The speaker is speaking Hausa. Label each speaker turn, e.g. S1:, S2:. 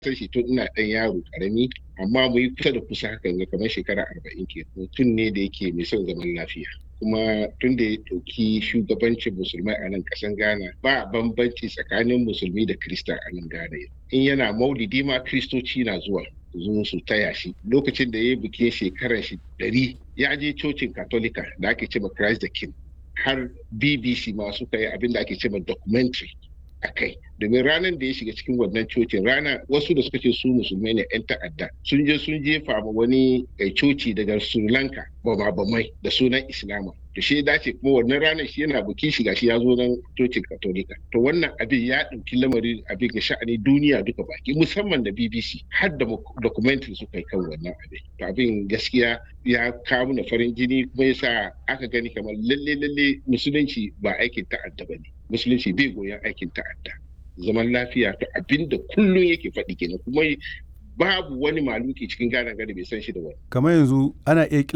S1: san shi tun ina ɗan yaro ƙarami amma mu yi kusa da kusa hakan ga kamar shekara arba'in ke mutum ne da yake mai son zaman lafiya kuma tun da ya ɗauki shugabancin musulmai a nan ƙasan ghana ba bambanci tsakanin musulmi da krista a nan ghana in yana maulidi ma kristoci na zuwa zo su taya shi lokacin da ya yi bikin shekarar shi ɗari ya je cocin katolika da ake cewa christ the king har bbc ma suka yi abin da ake cewa documentary a kai domin ranar da ya shiga cikin wannan cocin rana wasu da suka ce su musulmai ne 'yan ta'adda sun je sun jefa ma wani coci daga sri lanka bama bamai da sunan islama da shi dace kuma wannan ranar shi yana buki shiga shi ya zo nan cocin katolika to wannan abin ya ɗauki lamarin abin ga sha'ani duniya duka baki musamman da bbc har da documentary suka yi kan wannan abin to abin gaskiya ya kawo na farin jini kuma yasa aka gani kamar lalle lalle musulunci ba aikin ta'adda ba ne musulunci bai goyon aikin ta'adda zaman lafiya to abin da kullum yake faɗi kenan kuma babu wani maluki cikin gane gari bai san shi da wani
S2: kamar yanzu ana iya